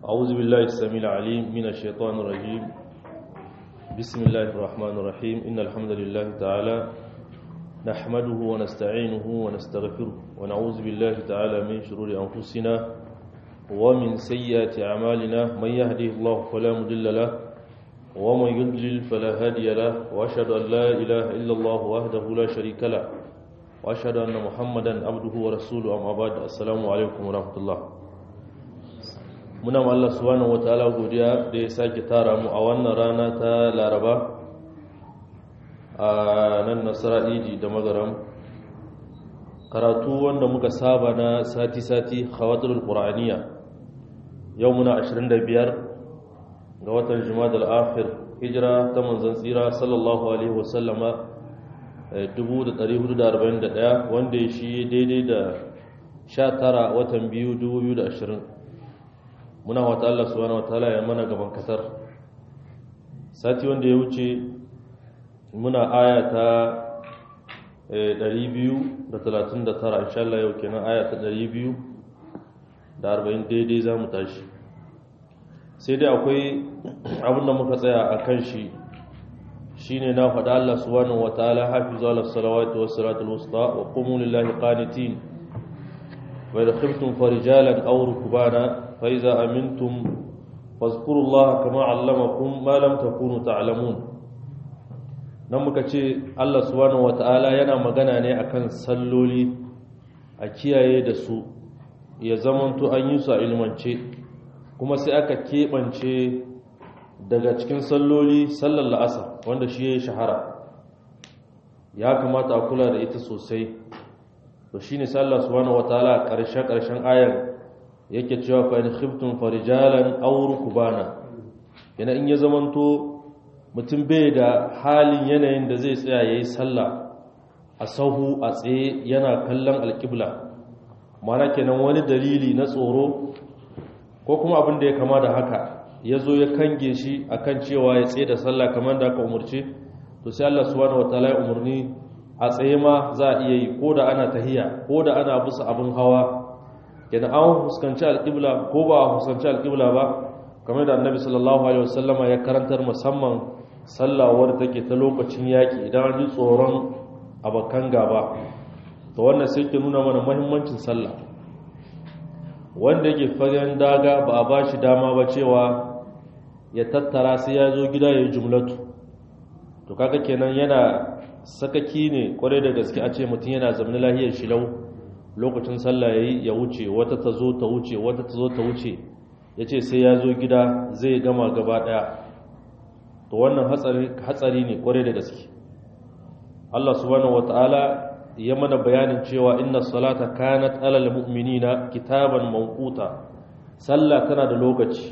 أعوذ بالله السميع العليم من الشيطان الرجيم بسم الله الرحمن الرحيم إن الحمد لله تعالى نحمده ونستعينه ونستغفره ونعوذ بالله تعالى من شرور أنفسنا ومن سيئات أعمالنا من يهده الله فلا مضل له ومن يضلل فلا هادي له وأشهد أن لا إله إلا الله وحده لا شريك له وأشهد أن محمدا عبده ورسوله أما بعد السلام عليكم ورحمة الله muna ma Allah subhanahu wataala godiya da ya sake tara mu a wannan rana ta Laraba a nan Nasara Idi da Magaram karatu wanda muka saba na sati-sati khawatirul qur'aniya yau muna 25 ga watan Jumadal Akhir hijira ta manzon tsira sallallahu alaihi wasallama 1441 wanda ya shi daidai da 19 watan biyu 2020 muna wata Allah subhanahu wataala ya mana gaban kasar sati wanda ya wuce muna aya ta 239 insha Allah yau kenan aya ta 240 daidai za mu tashi sai dai akwai abin da muka tsaya a kan shi shine na faɗa Allah subhanahu wataala hafizu ala salawati was salatul wusta wa qumu lillahi qanitin wa idha khiftum farijalan aw rukbana فإذا أمنتم فاذكروا الله كما علمكم ما لم تكونوا تعلمون nan muka ce Allah subhanahu wata'ala yana magana ne akan salloli a kiyaye da su ya zamanto an yi su a ilmance kuma sai aka keɓance daga cikin salloli sallar la'asa wanda shi ya yi shahara ya kamata a kula da ita sosai to shi ne sallar subhanahu wata'ala a ƙarshen-ƙarshen ayar yake cewa fa in khiftum farijalan aw rukbana yana in ya zamanto mutum bai da halin yanayin da zai tsaya yayi sallah a sahu a tsaye yana kallon alqibla mana kenan wani dalili na tsoro ko kuma abin da ya kama da haka yazo ya kange shi akan cewa ya tsaye da sallah kamar da aka umurce to sai Allah subhanahu wataala ya umurni a tsaye ma za a iya yi ko da ana tahiya ko da ana bisa abin hawa kenan an fuskanci alƙibla ko ba a fuskanci alƙibla ba kamar da annabi sallallahu alaihi wasallama ya karantar musamman sallawar take ta lokacin yaƙi idan an ji tsoron abakan gaba to wannan sai ke nuna mana muhimmancin sallah wanda yake fagen daga ba a ba shi dama ba cewa ya tattara sai ya zo gida ya yi jumlatu to kaga kenan yana sakaki ne kwarai da gaske a ce mutum yana zamanin lahiyar shilau lokacin sallah yayi ya wuce wata ta zo ta wuce wata ta zo ta wuce yace sai ya zo gida zai gama gaba daya to wannan hatsari hatsari ne kware da gaske Allah subhanahu wataala ya mana bayanin cewa inna salata kanat alal mu'minina kitaban mawquta sallah tana da lokaci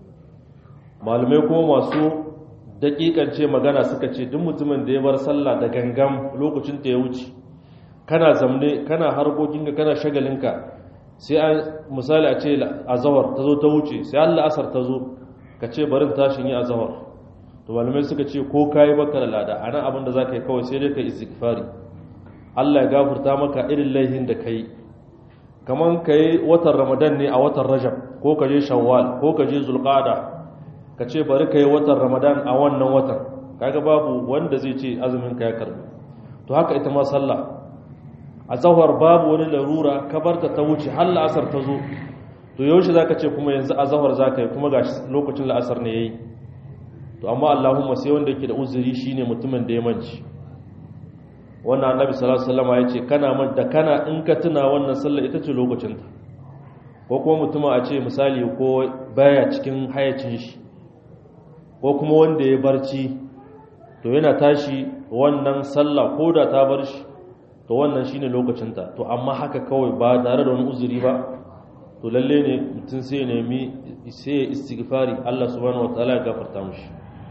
malamai kuma masu dakikance magana suka ce duk mutumin da ya bar sallah da gangam lokacin ta ya wuce kana zamne kana harkokinka kana shagalinka sai an misali a ce azawar ta zo ta wuce sai Allah asar ta zo ka ce barin tashin yi azawar to malamai suka ce ko kayi baka da lada anan abin da zaka yi kawai sai dai ka istighfari Allah ya gafarta maka irin laihin da kai kaman kai watan Ramadan ne a watan Rajab ko ka je Shawwal ko ka je Zulqa'da ka ce bari kai watan Ramadan a wannan watan kaga babu wanda zai ce azumin ka ya karbu to haka ita ma sallah a zahar babu wani larura ka barta ta wuce har la'asar ta zo to yaushe za ka ce kuma yanzu a zahar za ka yi kuma ga lokacin la'asar ne ya yi to amma allahumma sai wanda yake da uzuri shine mutumin da ya manci wannan annabi sallallahu alaihi wasallam ya ce kana man da kana in ka tuna wannan sallar ita ce lokacinta ko kuma mutumin a ce misali ko baya cikin hayacin shi ko kuma wanda ya barci to yana tashi wannan sallah ko da ta bar shi to wannan shine lokacinta to amma haka kawai ba tare da wani uzuri ba to lalle ne mutum sai ya nemi sai ya istighfari Allah subhanahu wataala ya gafarta mishi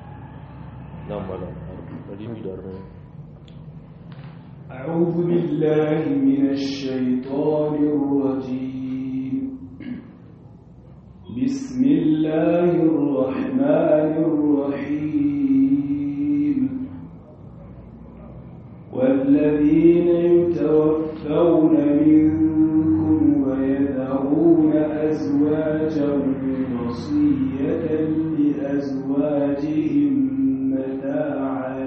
nan mala 240 أعوذ بالله من الشيطان الرجيم بسم الله الرحمن الرحيم والذين يتوفون منكم ويذرون أزواجا وصية لأزواجهم متاعا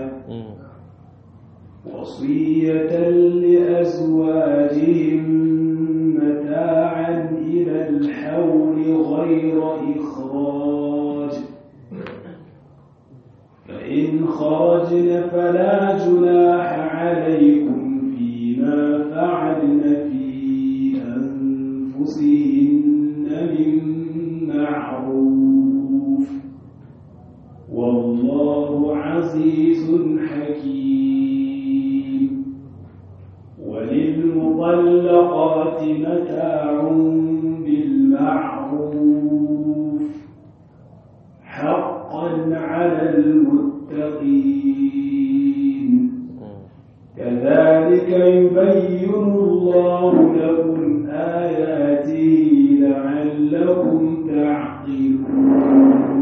وصية لأزواجهم متاعا إلى الحول غير إخراج فإن خرجن فلا جناح عليكم فيما فعلن في أنفسهن من معروف والله عزيز حكيم وللمطلقات متاع بالمعروف حقا على المتقين كذلك يبين الله لكم آياته لعلكم تعقلون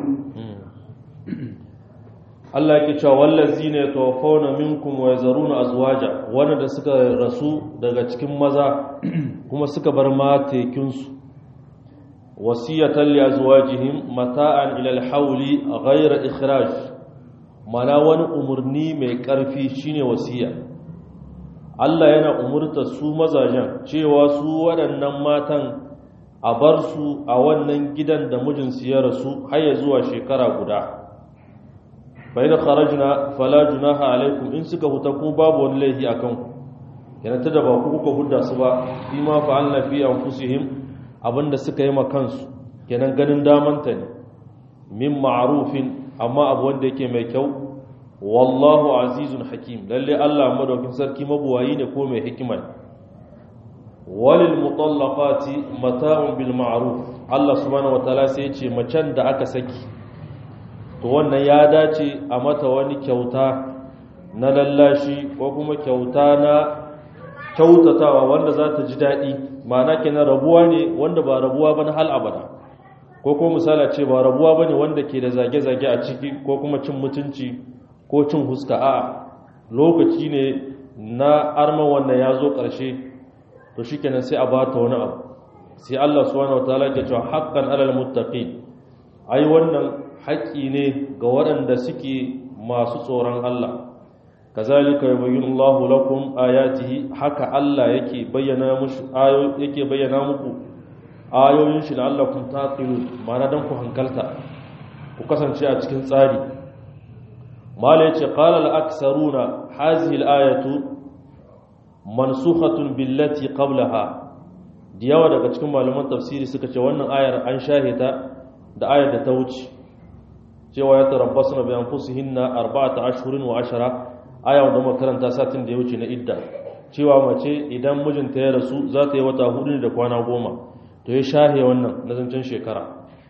Allah yake cewa wallazina yatawaffawna minkum wa yazaruna azwaja wanda suka rasu daga cikin maza kuma suka bar matekin su wasiyatan li azwajihim mata'an ila al-hawli ghayra ikhraj mana wani umurni mai karfi shine wasiya Allah yana umurta su mazajen cewa su waɗannan matan a bar su a wannan gidan da mijinsu ya rasu har ya zuwa shekara guda bai da kharajna fala junaha alaikum in suka huta ku babu wani laifi akan ku yana ta da ba ku kuka hudda su ba fi ma fa'alna fi anfusihim abinda suka yi ma kansu kenan ganin damanta ne min ma'rufin amma abu wanda yake mai kyau wallahu azizun hakim lalle Allah madaukin sarki mabuwayi ne ko mai hikima walil mutallaqati mata'un bil ma'ruf Allah subhanahu wataala sai ya ce macen da aka saki to wannan ya dace a mata wani kyauta na lallashi ko kuma kyauta na kyautatawa wanda za ta ji daɗi ma'ana kenan rabuwa ne wanda ba rabuwa ba na hal abada ko kuma misala ce ba rabuwa ba ne wanda ke da zage-zage a ciki ko kuma cin mutunci ko cin huska a lokaci ne na arman wannan ya zo ƙarshe to shi kenan sai a bata wani abu sai Allah subhanahu wataala ke cewa haqqan alal muttaqin ai wannan haƙƙi ne ga waɗanda suke masu tsoron Allah kazalika yubayyinu Allahu lakum ayatihi haka Allah yake bayyana mushi ayo yake bayyana muku ayoyin shi la'allakum taqilun ma'ana dan ku hankalta ku kasance a cikin tsari mala yace qala al-aksaruna hazihi al-ayatu mansukhatun billati qablaha da yawa daga cikin malaman tafsiri suka ce wannan ayar an shahita da ayar da ta wuce cewa ya tarabbasu na bayan fusihinna arba'ata ashhurin wa ashara aya wanda muka karanta satin da ya wuce na idda cewa mace idan mijinta ya rasu za ta yi wata hudu da kwana goma to ya shahe wannan na zancen shekara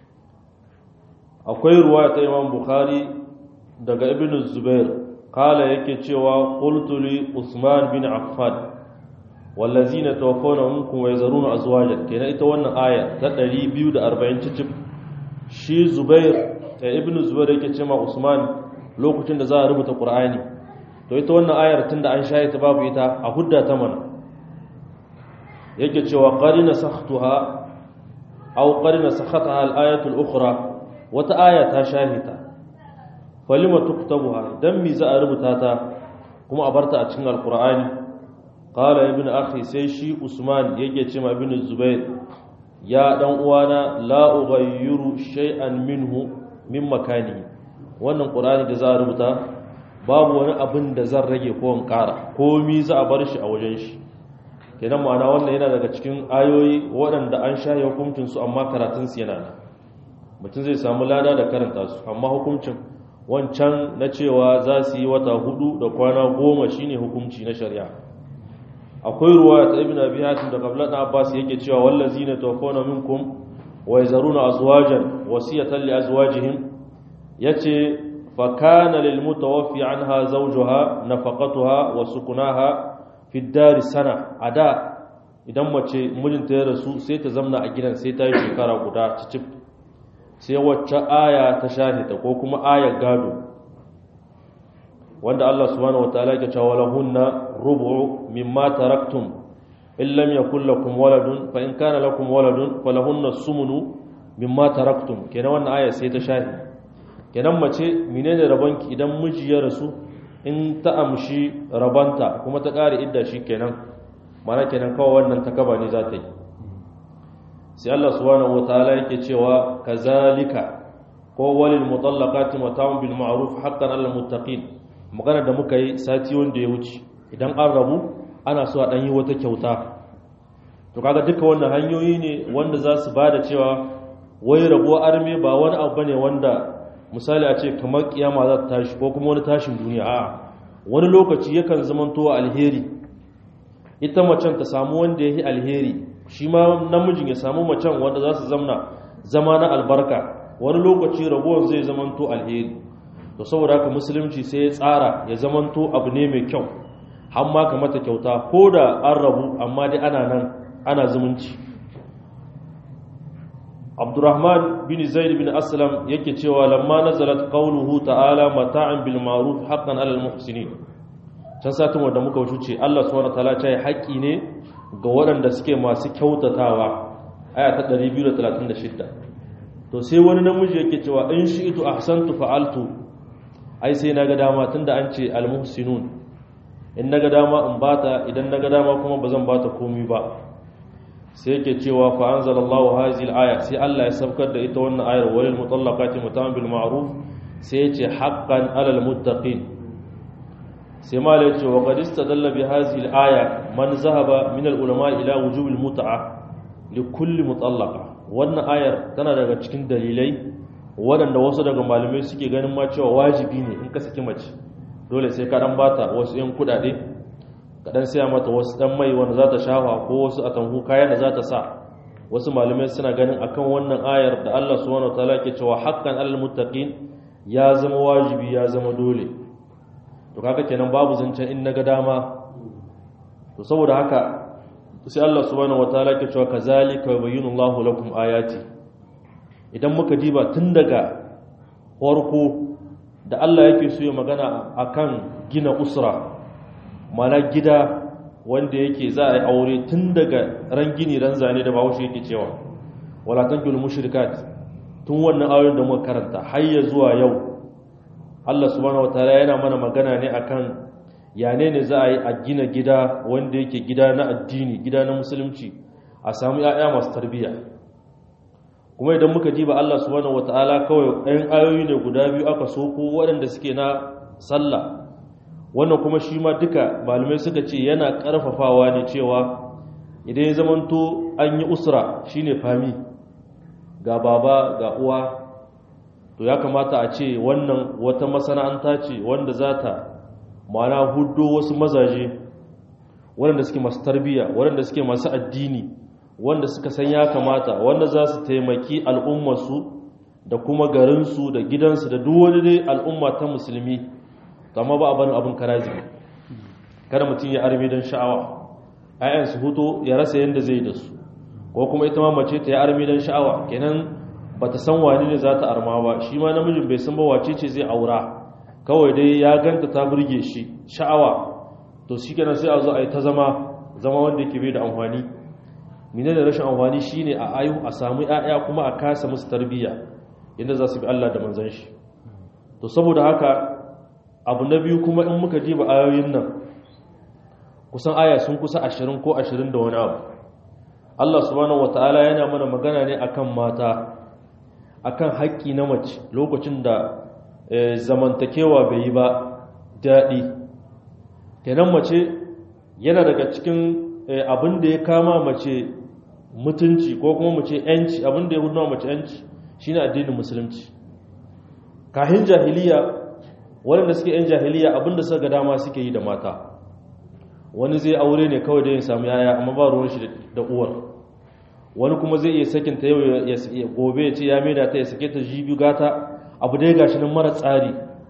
akwai ruwa ta imam bukhari daga ibn zubair kala yake cewa qultu li usman bin affan wallazina tawaffawna minkum wa yazaruna azwajan kenan ita wannan aya ta 240 cicif shi zubair ta ibn zubair yake cewa usman lokacin da za a rubuta qur'ani to ita wannan ayar tunda an shaye ta babu ita a hudda ta mana yake cewa qarina sakhtuha aw qarina sakhataha al-ayatu al-ukhra wata aya ta shahita falima tuktabuha dan mi za a rubuta ta kuma a barta a cikin al-qur'ani qala ibn akhi sai shi usman yake cewa ibn zubair ya dan uwana la ughayyiru shay'an minhu min makani wannan qur'ani da za a rubuta babu wani abin da zan rage ko in ƙara komi za a bar shi a wajen shi kenan ma'ana wannan yana daga cikin ayoyi waɗanda an sha hukuncin su amma karatun su yana nan mutum zai samu lada da karanta su amma hukuncin wancan na cewa za su yi wata hudu da kwana goma shine hukunci na shari'a akwai ruwa ta ibn abi hatim da qabla da abbas yake cewa wallazina tawaffawna minkum wa yazaruna azwajan wasiyatan li azwajihim yace فكان للمتوفي عنها زوجها نفقتها وسكناها في الدار سنة أدا idan mace mijinta ya rasu sai ta zamna a gidan sai ta yi shekara guda cicif sai wacce aya ta shahita ko kuma ayar gado wanda Allah subhanahu wataala yake cewa lahunna rubu'u mimma taraktum in lam yakul lakum waladun fa in kana lakum waladun falahunna sumunu mimma taraktum kenan wannan aya sai ta shahi kenan mace menene rabanki idan miji ya rasu in ta amshi rabanta kuma ta ƙare idda shi kenan mana kenan kawai wannan ta kaba ne za ta yi sai Allah subhanahu wataala yake cewa kazalika ko walil mutallaqati mata'un bil ma'ruf haqqan 'alal muttaqin magana da muka yi sati wanda ya wuce idan an rabu ana so a dan yi wata kyauta to kaga duka wannan hanyoyi ne wanda za su bada cewa wai rabuwa arme ba wani abu bane wanda misali a ce kamar kiyama za ta tashi ko kuma wani tashin duniya a wani lokaci yakan zamanto alheri ita macen ta samu wanda ya yi alheri shi ma namijin ya samu macen wanda za su zamna zama na albarka wani lokaci rabuwan zai zamanto alheri to saboda haka musulunci sai ya tsara ya zamanto abu ne mai kyau har ma ka mata kyauta ko da an rabu amma dai ana nan ana zumunci abdurrahman bin zaid bin aslam yake cewa lamma nazalat qawluhu ta'ala mata'an bil ma'ruf haqqan 'alal muhsinin can satin wanda muka wuce Allah subhanahu wataala ya haƙi ne ga waɗanda suke masu kyautatawa aya ta 236 to sai wani namiji yake cewa in shi'tu ahsantu fa'altu ai sai naga dama tunda an ce al muhsinun in naga dama in bata idan naga dama kuma bazan bata komai ba sai yake cewa fa anzalallahu hadhihi al-aya sai Allah ya sabkar da ita wannan ayar walil mutallaqati mutam bil ma'ruf sai yace haqqan 'alal muttaqin sai malai yace wa qad istadalla bi hadhihi al-aya man zahaba min al-ulama ila wujub al-mut'a li kulli mutallaqa wannan ayar tana daga cikin dalilai waɗanda wasu daga malamai suke ganin ma cewa wajibi ne in ka saki mace dole sai ka dan bata wasu yan kudade kaɗan siya mata wasu ɗan mai wanda za ta shafa ko wasu a tanhu kayan da za ta sa wasu malamai suna ganin akan wannan ayar da Allah subhanahu wataala ke cewa haqqan alal muttaqin ya zama wajibi ya zama dole to kaga kenan babu zancen in naga dama to saboda haka sai Allah subhanahu wataala ke cewa kazalika yubayyinu Allahu lakum ayati idan muka diba tun daga farko da Allah yake so ya magana akan gina usra mana gida wanda yake za a yi aure tun daga ran gini ran zane da bahaushe yake cewa wala tankul mushrikat tun wannan ayoyin da muka karanta har ya zuwa yau Allah subhanahu wataala yana mana magana ne akan yane ne za a yi a gina gida wanda yake gida na addini gida na musulunci a samu ya'ya masu tarbiyya kuma idan muka diba Allah subhanahu wataala kawai ɗayan ayoyi ne guda biyu aka soko waɗanda suke na sallah wannan kuma shi ma duka malamai suka ce yana ƙarfafawa ne cewa idan ya zamanto an yi usra shine fami ga baba ga uwa to ya kamata a ce wannan wata masana'anta ce wanda za ta mana hudo wasu mazaje waɗanda suke masu tarbiyya waɗanda suke masu addini wanda suka san ya kamata wanda za su taimaki al'ummarsu da kuma garinsu da gidansu da duk wani dai al'umma ta musulmi amma ba a barin abin karazi kada mutum ya arme don sha'awa ayan su huto ya rasa yadda zai da su ko kuma ita ma mace ta ya arme don sha'awa kenan ba ta san wani ne za ta arma ba shi ma namijin bai san ba wace ce zai aura kawai dai ya ganta ta burge shi sha'awa to shi kenan sai a zo a yi ta zama zama wanda yake bai da amfani mine da rashin amfani shine a ayu a samu 'ya'ya kuma a kasa musu tarbiyya inda za su bi Allah da manzon shi to saboda haka abu na biyu kuma in muka jiba ayoyin nan kusan aya sun kusa ashirin ko ashirin da wani abu Allah subhanahu wata'ala yana mana magana ne akan mata akan haƙƙi na mace lokacin da zamantakewa bai yi ba daɗi kenan mace yana daga cikin abin da ya kama mace mutunci ko kuma mace yanci abin da ya hudu mace yanci shine addinin musulunci kahin jahiliya waɗanda suke yan jahiliya abinda suka ga dama suke yi da mata wani zai aure ne kawai da ya samu yaya amma ba ruwan shi da uwar wani kuma zai iya sakin ta yau ya gobe ya ce ya maida ta ya sake ta jibi gata abu dai gashi nan mara tsari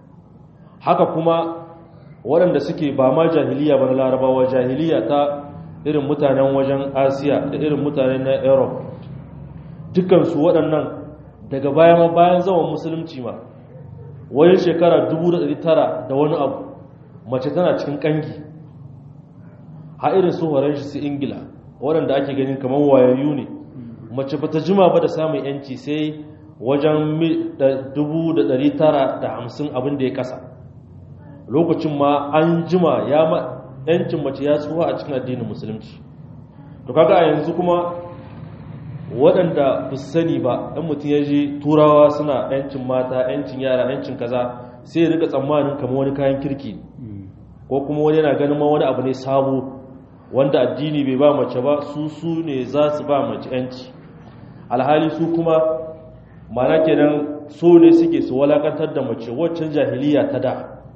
haka kuma waɗanda suke ba ma jahiliya ba na larabawa jahiliya ta irin mutanen wajen asiya da irin mutanen na europe dukansu waɗannan daga baya ma bayan zaman musulunci ma wajen shekara 1900 da wani abu mace tana cikin kangi ha irin su horon shi su ingila waɗanda ake ganin kamar wayayyu ne mace bata jima ba da samun yanci sai wajen 1950 abin da ya kasa lokacin ma an jima ya ma yancin mace ya tsuwa a cikin addinin musulunci to kaga a yanzu kuma waɗanda ba su sani ba ɗan mutum ya ji turawa suna yancin mata yancin yara yancin kaza sai ya rika tsammanin kamar wani kayan kirki ko kuma wani yana ganin ma wani abu ne sabo wanda addini bai ba mace ba su su ne za su ba mace yanci alhali su kuma mana kenan so ne suke su walakantar da mace waccan jahiliya ta da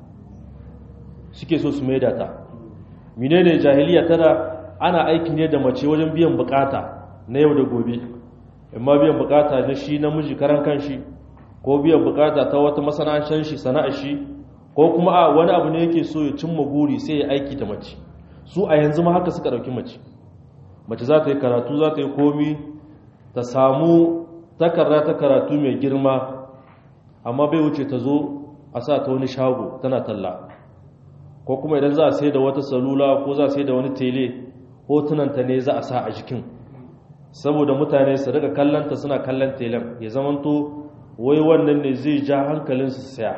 suke so su maida ta menene jahiliya ta da ana aiki ne da mace wajen biyan bukata na yau da gobe amma biyan bukata na shi namiji karan kanshi ko biyan bukata ta wata masana'antar shi sana'ar shi ko kuma a wani abu ne yake so ya cimma buri sai ya aiki da mace su a yanzu ma haka suka dauki mace mace za ta yi karatu za ta yi komi ta samu takarda ta karatu mai girma amma bai wuce ta zo a sa ta wani shago tana talla ko kuma idan za a sai da wata salula ko za a sai da wani tele hotunanta ne za a sa a jikin saboda mutane su daga kallanta suna kallon telen ya zamanto wai wannan ne zai ja hankalinsu saya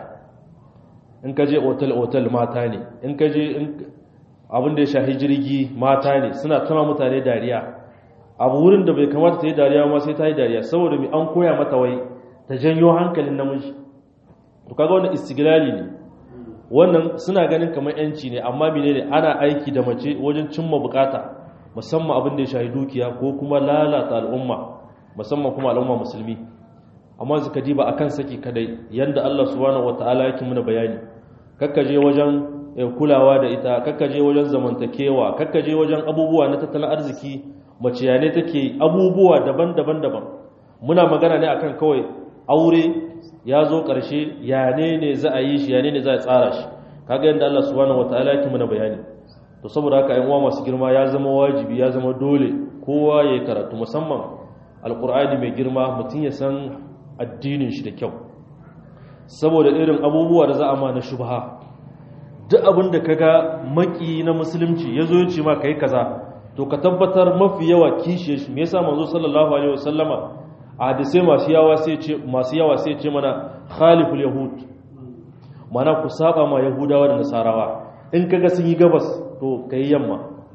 in ka je otal-otal mata ne in ka je abin da ya shahi jirgi mata ne suna tama mutane dariya abu wurin da bai kamata ta yi dariya ma sai ta yi dariya saboda mai an koya mata wai ta janyo hankalin namiji to kaga wannan istiglali ne wannan suna ganin kamar yanci ne amma menene ana aiki da mace wajen cimma bukata musamman abin da ya shahi dukiya ko kuma lalata al'umma musamman kuma al'umma musulmi amma suka diba akan saki kadai yanda Allah subhanahu wataala yake muna bayani kakkaje wajen kulawa da ita kakkaje wajen zamantakewa kakkaje wajen abubuwa na tattalin arziki mace ya ne take abubuwa daban-daban daban muna magana ne akan kawai aure ya zo ƙarshe ya ne ne za a yi shi ya ne ne za a tsara shi kaga yadda Allah subhanahu wataala yake muna bayani to saboda haka ƴan uwa masu girma ya zama wajibi ya zama dole kowa ya karatu musamman alqur'ani mai girma mutum ya san addinin shi da kyau saboda irin abubuwa da za a ma na shubha duk abin da kaga maki na musulunci ya zo ya ce ma kai kaza to ka tabbatar mafi yawa kishe shi me yasa manzo sallallahu alaihi wasallama a hadisai masu yawa sai ce masu yawa sai ce mana khaliful yahud mana ku saba ma yahudawa da nasarawa in kaga sun yi gabas to kai yamma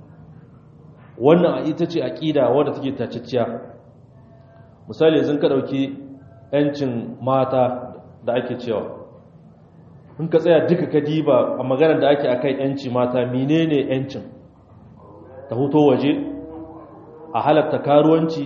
wannan ita ce aqida wadda take taciciya misali yanzu ka dauki yancin mata da ake cewa in ka tsaya duka ka diba a maganar da ake akai yanci mata menene yancin ta huto waje a halatta karuwanci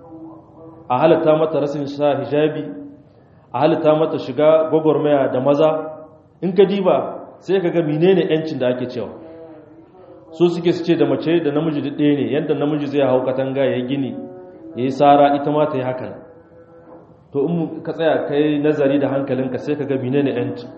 a halatta mata rasin sa hijabi a halatta mata shiga gwagwarmaya da maza in ka diba sai ka ga menene yancin da ake cewa so suke su ce da mace da namiji da ɗaya ne yadda namiji zai hau katanga ya yi gini ya yi tsara ita ma ta yi hakan to in ka tsaya ka yi nazari da hankalinka sai ka ga menene yancin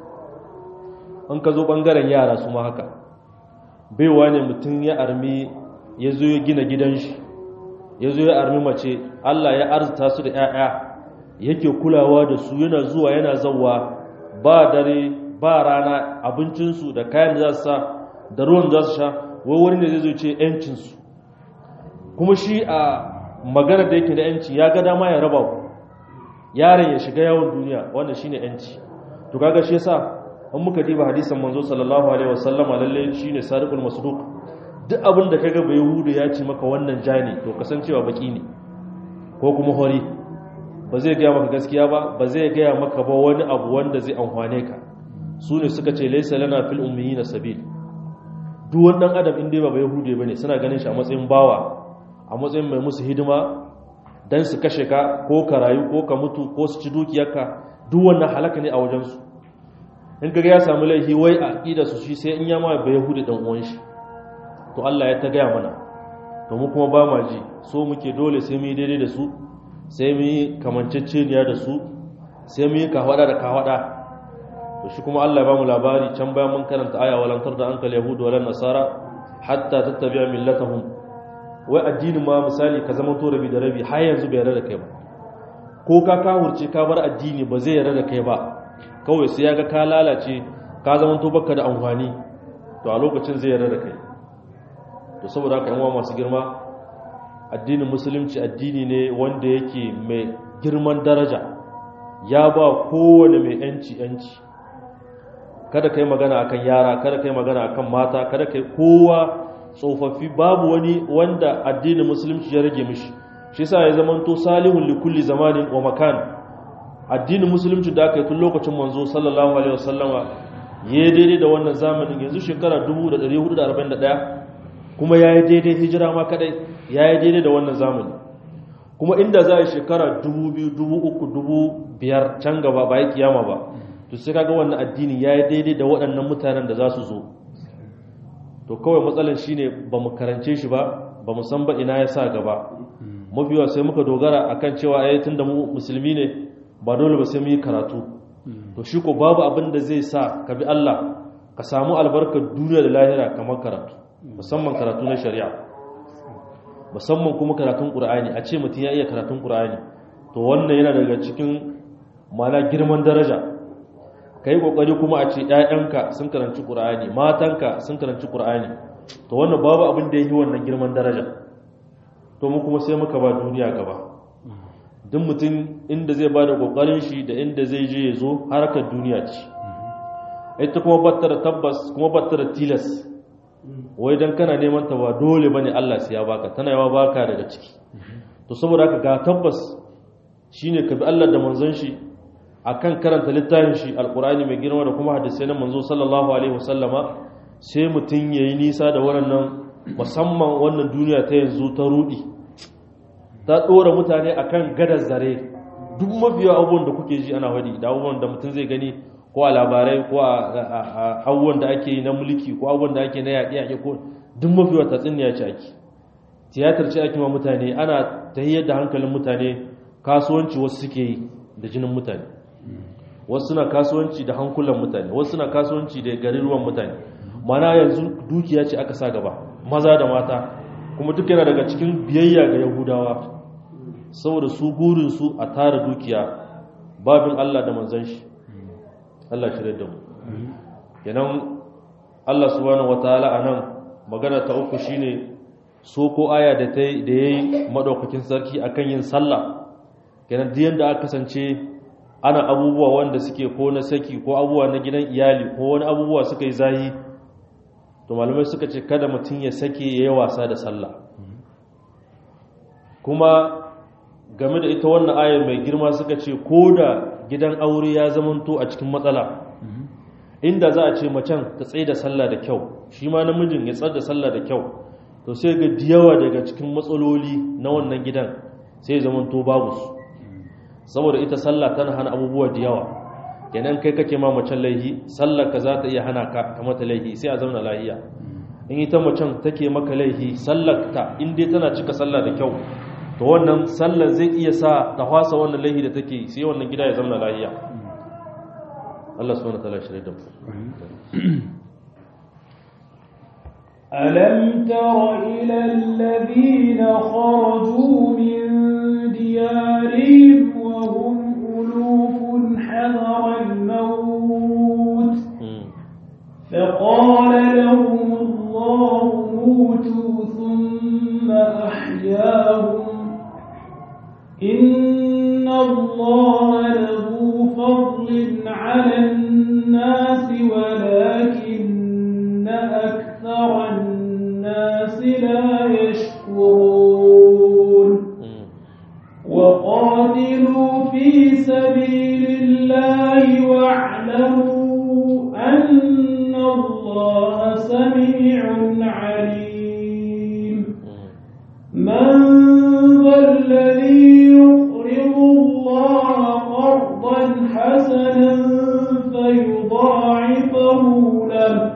an ka zo ɓangaren yara su ma haka baiwa ne mutum ya armi ya zo ya gina gidan shi ya zo ya armi mace Allah ya arzuta su da 'ya'ya yake kulawa da su yana zuwa yana zauwa ba dare ba rana abincinsu da kayan da za su sa da ruwan za su sha wai wani ne zai zo ce 'yancinsu kuma shi a magana da yake da 'yanci ya ga dama ya raba ku yaron ya shiga yawon duniya wannan shine 'yanci to kaga shi yasa an muka diba hadisan manzo sallallahu alaihi wasallama lalle shine sadiqul masduq duk abin da kaga bai hudu ya ce maka wannan ja ne to kasancewa baki ne ko kuma hori ba zai gaya maka gaskiya ba ba zai gaya maka ba wani abu wanda zai amfane ka su ne suka ce laisa lana fil ummiyina sabil duk wannan adam in dai ba bai hude bane suna ganin shi a matsayin bawa a matsayin mai musu hidima dan su kashe ka ko ka rayu ko ka mutu ko su ci dukiyarka duk wannan halaka ne a wajen su in kaga ya samu laifi wai a aqida su shi sai in ya ma bai hude dan uwan shi to Allah ya ta gaya mana to mu kuma ba ma ji so muke dole sai mu yi daidai da su sai mu yi kamanceceniya da su sai mu yi kawada da kawada to shi kuma Allah ya ba mu labari can bayan mun karanta aya walantar da ankal yahudu wal nasara hatta tattabi'a millatahum wai addinin ma misali ka zama to rabi da rabi har yanzu bai yarda da kai ba ko ka kahurce ka bar addini ba zai yarda da kai ba kawai sai ya ga ka lalace ka zama to baka da amfani to a lokacin zai yarda da kai to saboda haka yan masu girma addinin musulunci addini ne wanda yake mai girman daraja ya ba kowane mai yanci yanci kada kai magana akan yara kada kai magana akan mata kada kai kowa tsofaffi babu wani wanda addinin musulunci ya rage mishi shi yasa ya zamanto salihun likulli zamanin wa makan addinin musulunci da aka yi tun lokacin manzo sallallahu alaihi wasallama ya daidai da wannan zamanin yanzu shekara 1441 kuma ya yi daidai hijira ma kadai ya yi daidai da wannan zamani kuma inda za a yi shekara 2,000 can gaba ba ya kiyama ba to sai kaga wannan addini ya yi daidai da waɗannan mutanen da za su zo to kawai matsalar shine ba mu karance shi ba ba mu san ba ina ya sa gaba mafiwa sai muka dogara akan cewa ayatun da mu musulmi ne ba dole ba sai mu yi karatu to shi ko babu abin da zai sa ka bi Allah ka samu albarkar duniya da lahira kamar karatu musamman karatu na shari'a musamman kuma karatun Qur'ani a ce mutum ya iya karatun Qur'ani to wannan yana daga cikin mana girman daraja kai kokari kuma a ce ƴaƴanka sun karanci Qur'ani matanka sun karanci Qur'ani to wannan babu abin da yake wannan girman daraja to mu kuma sai muka ba duniya gaba duk mutum inda zai ba da kokarin shi da inda zai je ya zo harkar duniya ce ita kuma battara tabbas kuma battara tilas wai dan kana neman ta ba dole bane Allah sai ya baka tana yawa baka daga ciki to saboda haka ga tabbas shine ka bi Allah da manzon shi akan karanta littafin shi alqur'ani mai girma da kuma hadisi na manzo sallallahu alaihi wasallama sai mutum yayi nisa da wannan musamman wannan duniya ta yanzu ta rudi ta ɗora mutane akan gadar zare duk mafiya abubuwan da kuke ji ana wadi da abubuwan da mutum zai gani ko a labarai ko a abubuwan da ake yi na mulki ko abubuwan da ake na yaƙi-yaƙi ko duk mafiya ta tsinniya ce ake tiyatar ce ake ma mutane ana ta da hankalin mutane kasuwanci wasu suke yi da jinin mutane wasu suna kasuwanci da hankulan mutane wasu suna kasuwanci da garuruwan mutane mana yanzu dukiya ce aka sa gaba maza da mata kuma duk yana daga cikin biyayya ga yahudawa saboda su burinsu a tara dukiya babin Allah da manzan shi Allah shirya da mu kenan Allah subhanahu wataala anan magana ta uku shine so ko aya da ta da yayi madaukakin sarki akan yin sallah kenan duk yanda aka kasance ana abubuwa wanda suke ko na saki ko abubuwa na gidan iyali ko wani abubuwa suka yi zahi to malamai suka ce kada mutum ya sake yayi wasa da sallah kuma game da ita wannan ayar mai girma suka ce ko da gidan aure ya zamanto a cikin matsala inda za a ce macen ta tsaye da sallah da kyau shi ma namijin ya tsar da sallah da kyau to sai ga diyawa daga cikin matsaloli na wannan gidan sai ya zamanto babu su saboda ita sallah tana hana abubuwa da yawa kenan kai kake ma macen laihi sallar ka za ta iya hana ka ka mata laihi sai a zauna lahiya in ita macen take maka laihi sallar ta in dai tana cika sallah da kyau to wannan sallar zai iya sa ta fasa wannan laihi da take sai wannan gida ya zama lahiya Allah subhanahu wataala shirye da mu ألم تر إلى الذين خرجوا من ديارهم وهم ألوف حذر الموت فقال لهم الله موتوا ثم أحياهم إن الله له فضل على الناس ولكن أكثر الناس لا يشكرون وقاتلوا في سبيل الله واعلموا أن الله سميع عليم من ذا الذي يقرض الله قرضا حسنا فيضاعفه له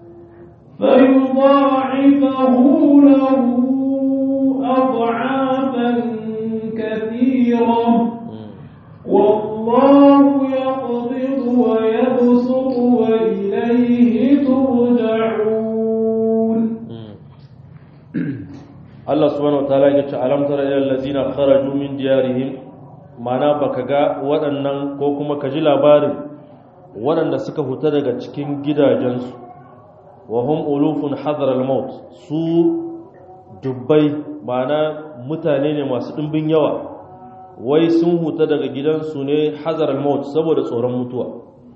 فيضاعفه له أضعافا كثيرة والله يقبض ويبسط وإليه ترجعون Allah subhanahu wataala ya ce alam tara ilal ladzina kharaju min diyarihim mana baka ga waɗannan ko kuma ka ji labarin waɗanda suka fita daga cikin gidajensu wa hum ulufun hadar al-maut su dubbai ma'ana mutane ne masu ɗimbin yawa wai sun huta daga gidansu ne hazar al-maut saboda tsoron mutuwa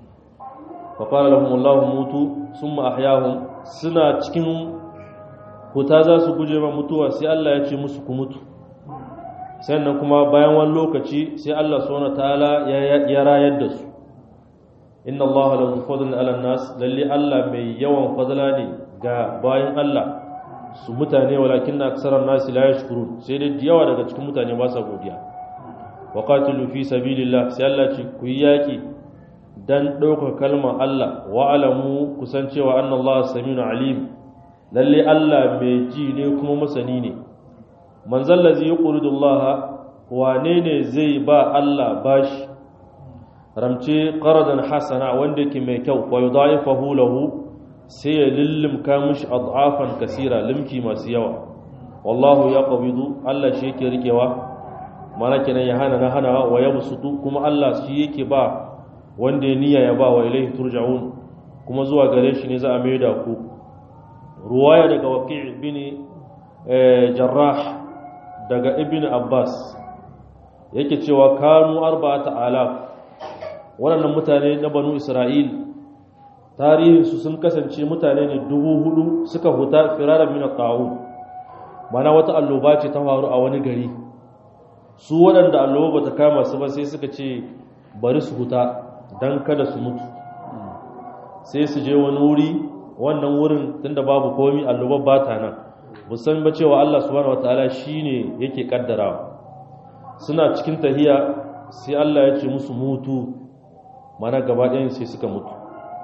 fa qala lahum Allahu mutu summa ahyahum suna cikin huta za su guje ma mutuwa sai Allah ya ce musu ku mutu sannan kuma bayan wani lokaci sai Allah subhanahu ta'ala ya rayar da su inna Allah lahu fadlun 'ala nas lalle Allah mai yawan fadla ne ga bayan Allah su mutane walakin aksaran nas la yashkurun sai dai yawa daga cikin mutane ba sa godiya wa qatilu fi sabilillah sai Allah ce ku yi yaki dan ɗaukar kalmar Allah wa alamu kusancewa anna Allah samiun alim lalle Allah mai ji ne kuma masani ne manzal ladzi yuqridu Allah wane ne zai ba Allah bashi ramce qaradan hasana wanda yake mai kyau wa yudaifahu lahu sai ya lillimka mishi ad'afan kasira limki masu yawa wallahu yaqbidu Allah shi yake rikewa mana kenan ya hana na hanawa wa yabsutu kuma Allah shi yake ba wanda ya niyya ya ba wa ilaihi turja'un kuma zuwa gare shi ne za a mai da ku ruwaya daga waqi' bin jarrah daga ibn abbas yake cewa kanu arba'ata alaf waɗannan mutane na banu isra'il tarihinsu sun kasance mutane ne dubu hudu suka huta firarar mina ta'un mana wata alloba ce ta faru a wani gari su waɗanda alloba ba ta kama su ba sai suka ce bari su huta don kada su mutu sai su je wani wuri wannan wurin tunda babu komi alloba ba ta nan musan ba cewa Allah subhanahu wataala shine yake kaddarawa suna cikin tahiya sai Allah ya ce musu mutu mana gaba ɗayan sai suka mutu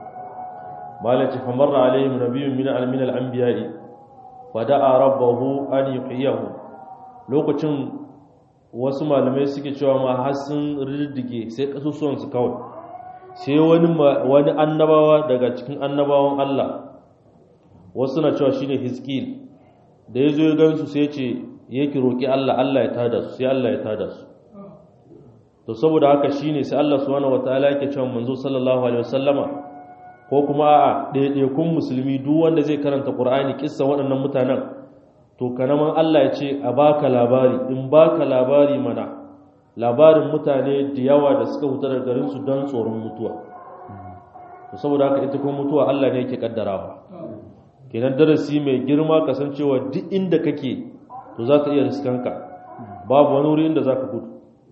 malaci famarra alaihim nabiyyun min al-min al-anbiya'i fada'a rabbahu an yuhyihu lokacin wasu malamai suke cewa ma har sun riddige sai kasusuwan su kawai sai wani wani annabawa daga cikin annabawan Allah wasu na cewa shine Hizkil da yazo ya gansu sai ce yake roki Allah Allah ya tada su sai Allah ya tada su to saboda haka shine sai Allah subhanahu wataala yake cewa manzo sallallahu alaihi wasallama ko kuma a ɗaiɗaikun musulmi duk wanda zai karanta Qur'ani kissa waɗannan mutanen to kanaman Allah ya ce a baka labari in baka labari mana labarin mutane da yawa da suka huta daga garin su don tsoron mutuwa to saboda haka ita kuma mutuwa Allah ne yake kaddarawa kenan darasi mai girma kasancewa duk inda kake to za ka iya riskanka babu wani wuri inda za ka gudu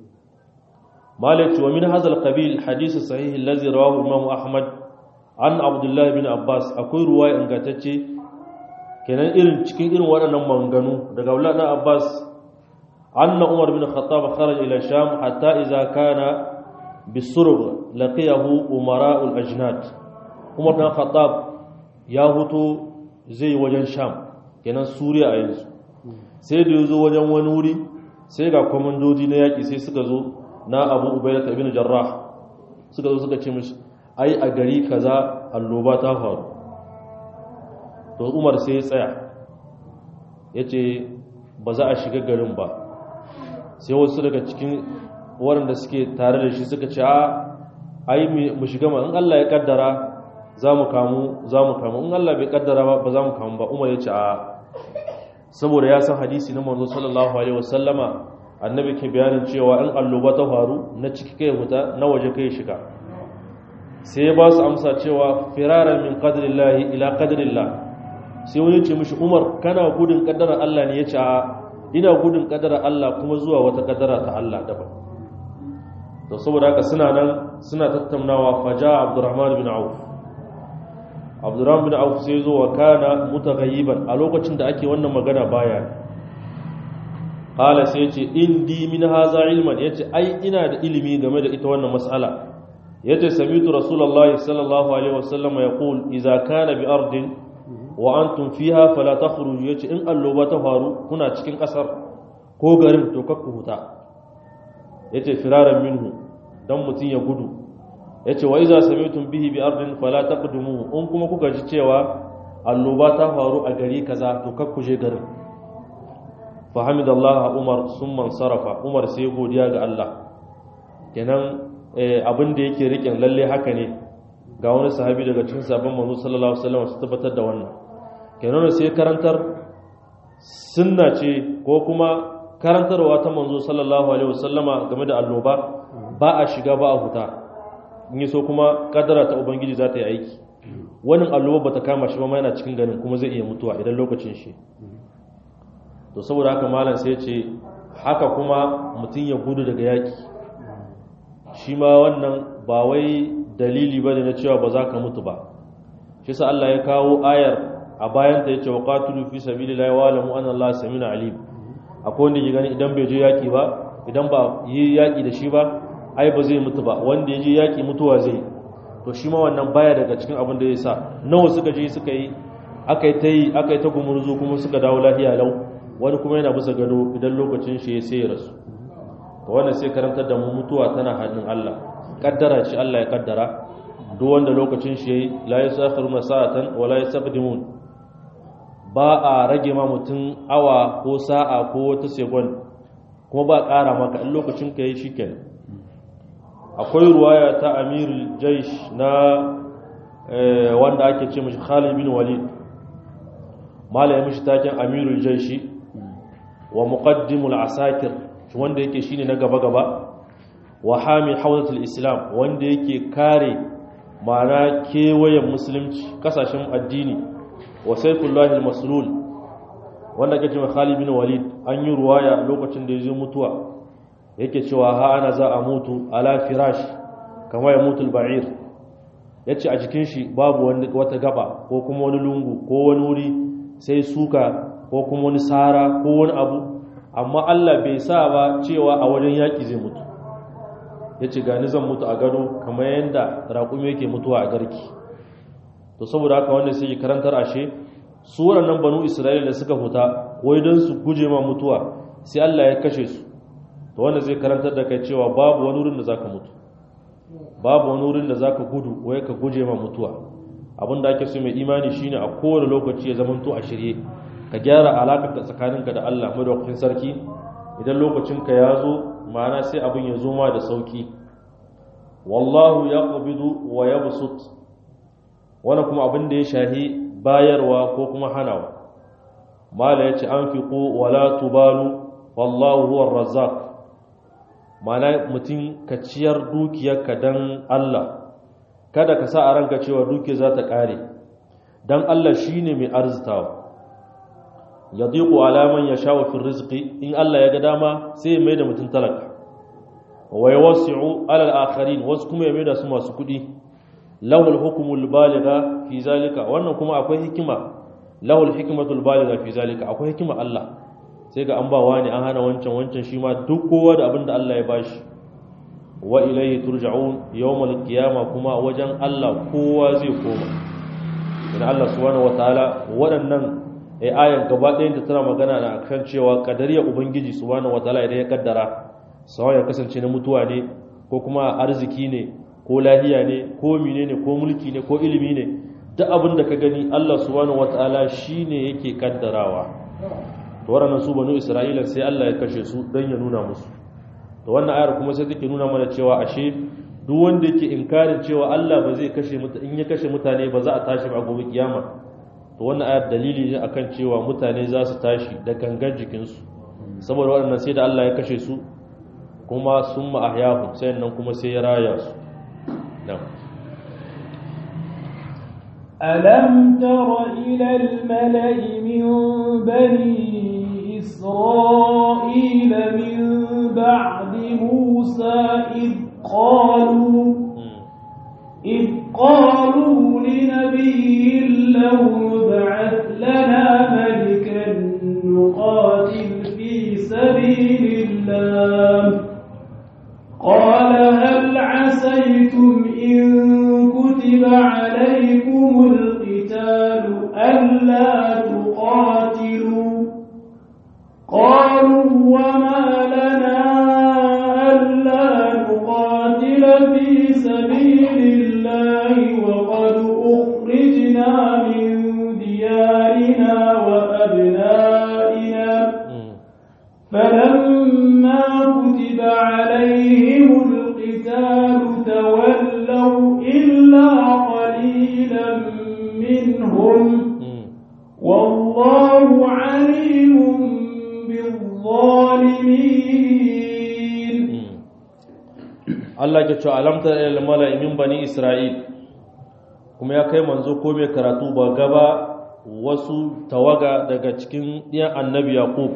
مالك ومن هذا القبيل حديث الصحيح الذي رواه الإمام أحمد عن عبد الله بن عباس أكوي رواية أنقاتتي kenan irin cikin irin waɗannan manganu daga Abdullah ibn Abbas anna Umar bin Khattab kharaja ila Sham hatta idza kana bisurg laqiyahu umara'ul ajnad Umar bin Khattab ya huto zai wajen Sham kenan Suriya a yanzu sai da yazo wajen wani wuri sai ga komandoji na yaki sai suka zo na abu ubaida ibn jarrah suka zo suka ce mishi ai a gari kaza alloba ta faru to umar sai ya tsaya ya ce ba za a shiga garin ba sai wasu daga cikin waɗanda suke tare da shi suka ce a ai mu shiga ma in Allah ya kaddara za mu kamu za mu kamu in Allah bai kaddara ba ba za mu kamu ba umar ya ce a saboda ya san hadisi na manzo sallallahu alaihi wasallama annabi ke bayanin cewa in alloba ta faru na ciki kai huta na waje kai shiga sai ya ba su amsa cewa firaran min qadrillahi ila qadrillah sai wani ce mishi Umar kana gudun kaddarar Allah ne yace a ina gudun kaddarar Allah kuma zuwa wata kaddara ta Allah daban to saboda haka suna nan suna tattaunawa faja Abdurrahman bin Auf Abdurrahman bin Auf sai zo wa kana mutaghayyiban a lokacin da ake wannan magana baya qala sai yace indi min haza ilman yace ai ina da ilimi game da ita wannan mas'ala yace samitu rasulullahi sallallahu alaihi wasallam yaqul idza kana bi ardin wa antum fiha fala takhruju yace in alloba ta faru kuna cikin kasar ko garin to kakku huta yace firaran minhu dan mutun ya gudu yace wa idza samitum bihi bi ardin fala taqdumu in kuma kuka ji cewa alloba ta faru a gari kaza to kakku je garin فحمد الله عمر ثم انصرف عمر sai godiya ga Allah kenan abin da yake rikin lalle haka ne ga wani sahabi daga cikin sabon manzo sallallahu alaihi wasallam su tabbatar da wannan kenan sai karantar sunna ce ko kuma karantarwa ta manzo sallallahu alaihi wasallama game da annoba ba a shiga ba a huta in yi so kuma kadara ta ubangiji za ta yi aiki wani alloba ba ta kama shi ba ma yana cikin ganin kuma zai iya mutuwa idan lokacin shi to saboda haka malam sai ce haka kuma mutum ya gudu daga yaki shi ma wannan ba wai dalili ba na cewa ba za ka mutu ba shi sa Allah ya kawo ayar a bayan ta yace wa qatilu fi sabilillahi wa alamu anna Allah samina alim akwai wanda ke gani idan bai je yaki ba idan ba yi yaki da shi ba ai ba zai mutu ba wanda ya je yaki mutuwa zai to shi ma wannan baya daga cikin abin da ya sa nawa suka je suka yi aka yi ta yi aka yi ta gumurzu kuma suka dawo lafiya lau wani kuma yana bisa gado idan lokacin shi ya sai ya rasu to wannan sai karantar da mu mutuwa tana hannun Allah kaddara shi Allah ya kaddara duk wanda lokacin shi yayi la yasakhiruna sa'atan wa la yastaqdimun ba a rage ma mutum awa ko sa'a ko wata second kuma ba ƙara maka in lokacin ka yi shikenan akwai ruwaya ta amirul jaish na wanda ake ce mashi Khalid bin Walid malaya mishi taken amirul jaishi wa muqaddimul asakir wanda yake shine na gaba gaba wa hami hawzatul islam wanda yake kare ma'ana kewayen musulunci kasashen addini wa sayfullahi maslul wanda ake cewa Khalid bin Walid an yi ruwaya lokacin da ya zo mutuwa yake cewa ha ana za a mutu ala firash kama ya mutu al-ba'ir yace a jikin shi babu wani wata gaba ko kuma wani lungu ko wani wuri sai suka ko kuma wani sara ko wani abu amma Allah bai sa ba cewa a wajen yaƙi zai mutu ya ce gani zan mutu a gado kamar yadda raƙumi yake mutuwa a garki to saboda haka wanda sai karantar ashe su waɗannan banu isra'ila da suka fita wai don su guje ma mutuwa sai Allah ya kashe su to wanda zai karantar da kai cewa babu wani wurin da zaka mutu babu wani wurin da zaka gudu wai ka guje ma mutuwa abin da ake so mai imani shine a kowane lokaci ya zamanto a shirye ka gyara alaƙar tsakaninka da Allah madaukakin sarki idan lokacinka ya zo ma'ana sai abin ya zo ma da sauki wallahu yaqbidu wa yabsut wani kuma abin da ya shahi bayarwa ko kuma hanawa mala yace anfiqu wala tubalu wallahu huwar razzaq ma'ana mutum ka ciyar dukiyarka dan Allah kada ka sa a ranka cewa dukiya za ta kare dan Allah shine mai arzitawa yadiqu ala man yasha'u fi rizqi in Allah ya ga dama sai ya maida mutun talaka wa yawsi'u ala al-akharin wasu kuma ya maida su masu kudi lahu al-hukmu al-baligha fi zalika wannan kuma akwai hikima lahu al-hikmatu al-baligha fi zalika akwai hikima Allah sai ga an ba wani an hana wancan wancan shi ma duk kowa da abinda Allah ya bashi wa ilayhi turja'un yawmal qiyamah kuma wajen Allah kowa zai koma idan Allah subhanahu wataala waɗannan ai ayan gaba ɗayan ta tana magana na kan cewa kadariya ubangiji subhanahu wataala idan ya kaddara sawa ya kasance na mutuwa ne ko kuma arziki ne ko lahiya ne ko mine ne ko mulki ne ko ilimi ne duk abin da ka gani Allah subhanahu wataala shine yake kaddarawa to waɗannan su banu Isra'ila sai Allah ya kashe su dan ya nuna musu to wannan ayar kuma sai take nuna mana cewa ashe duk wanda yake inkarin cewa Allah ba zai kashe mutane in ya kashe mutane ba za a tashi ba gobe kiyama to wannan ayar dalili ne akan cewa mutane za su tashi da gangan jikinsu saboda waɗannan sai da Allah ya kashe su kuma sun ma'ahyahu sai nan kuma sai ya raya su ألم تر إلى الملأ من بني إسرائيل من بعد موسى إذ قالوا إذ قالوا لنبي له ابعث لنا ملكا نقاتل في سبيل الله قال هل عسيتم إن كتب عليكم القتال ألا تقاتلوا قالوا وما لنا ألا نقاتل في سبيل الله وقد أخرجنا من ديارنا وأبنائنا فلما كتب عليهم القتال تولوا إلا قليلا منهم والله عليم cewa alamta ilal mala'i min bani isra'il kuma ya kai manzo ko mai karatu ba gaba wasu tawaga daga cikin ɗiyan annabi yaqub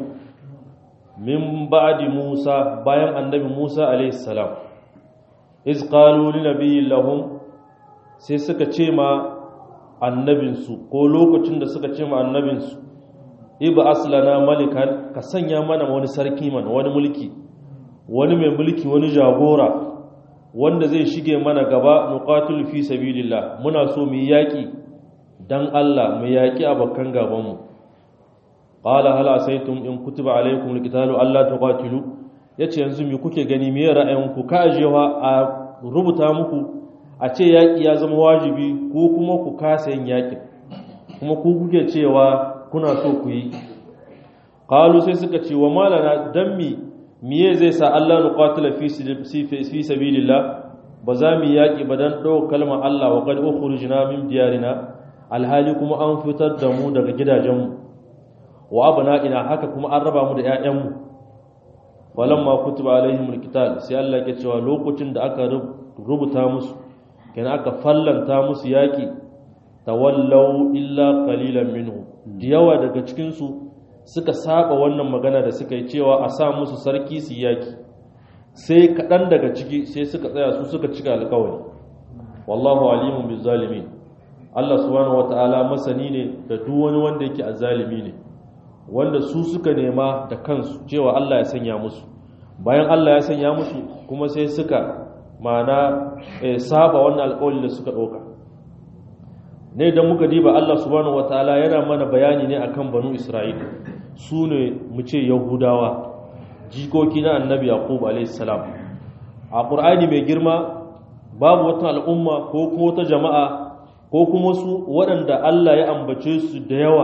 min ba'di musa bayan annabi musa alayhi salam iz qalu li nabiyyin lahum sai suka ce ma annabinsu ko lokacin da suka ce ma annabinsu iba aslana malikan ka sanya mana wani sarki mana wani mulki wani mai mulki wani jagora wanda zai shige mana gaba nuqatil fi sabilillah muna so mu yaki dan Allah mu yaki abakan gaban mu qala hal asaytum in kutiba alaykum alqitalu alla tuqatilu yace yanzu me kuke gani me ra'ayinku ka ajewa a rubuta muku a ce yaki ya zama wajibi ko kuma ku kasa yin yaki kuma ku kuke cewa kuna so ku yi qalu sai suka ce wa malana dan mi miye zai sa Allah nuqatila fi fi sabilillah ba za mu yaki ba dan dau kalmar Allah wa qad ukhrijna min diyarina alhali kuma an fitar da mu daga gidajenmu wa abna'ina haka kuma an raba mu da ƴaƴanmu walamma kutiba alaihimul qital sai Allah ya cewa lokacin da aka rubuta musu kenan aka fallanta musu yaki tawallau illa qalilan minhu da yawa daga cikin su suka saba wannan magana da suka yi cewa a sa musu sarki su yaki sai kaɗan daga ciki sai suka tsaya su suka cika alƙawari wallahu alimun bil zalimin Allah subhanahu wataala masani ne da duk wani wanda yake azzalimi ne wanda su suka nema da kansu cewa Allah ya sanya musu bayan Allah ya sanya musu kuma sai suka mana saba wannan alƙawari da suka ɗauka ne idan muka diba Allah subhanahu wataala yana mana bayani ne akan banu Isra'ila su ne mu ce yahudawa jikoki na annabi yaqub alaihissalam a ƙur'ani mai girma babu wata al'umma ko kuma wata jama'a ko kuma su waɗanda allah ya ambace su da yawa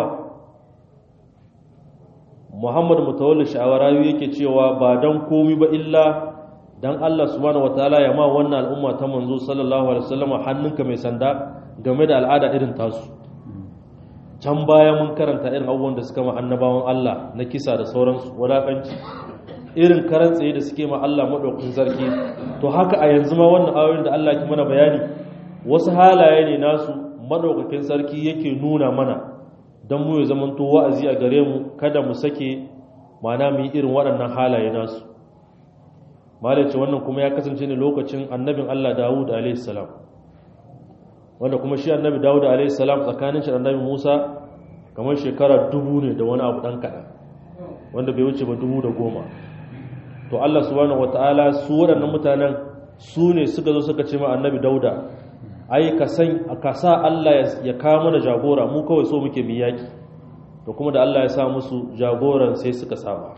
muhammad mutawalli sha'awarayu yake cewa ba don komi ba illa don allah subhanahu wataala ya ma wannan al'umma ta manzo sallallahu alaihi wasallam hannunka mai sanda game da al'ada irin tasu can baya mun karanta irin abubuwan da suka ma annabawan Allah na kisa da sauransu wadakanci irin karan tsaye da suke ma Allah madaukakin sarki to haka a yanzu ma wannan ayoyin da Allah ke mana bayani wasu halaye ne nasu madaukakin sarki yake nuna mana don mu ya zamanto wa'azi a gare mu kada mu sake mana mu yi irin waɗannan halaye nasu malace wannan kuma ya kasance ne lokacin annabin Allah Dawud alaihi salam wanda kuma shi annabi dawud alayhi salam tsakanin shi annabi musa kamar shekara dubu ne da wani abu dan kaɗan wanda bai wuce ba dubu da goma to allah subhanahu wataala su waɗannan mutanen su ne suka zo suka ce ma annabi dauda ai ka san ka sa allah ya kawo mana jagora mu kawai so muke mu yaki to kuma da allah ya sa musu jagoran sai suka saba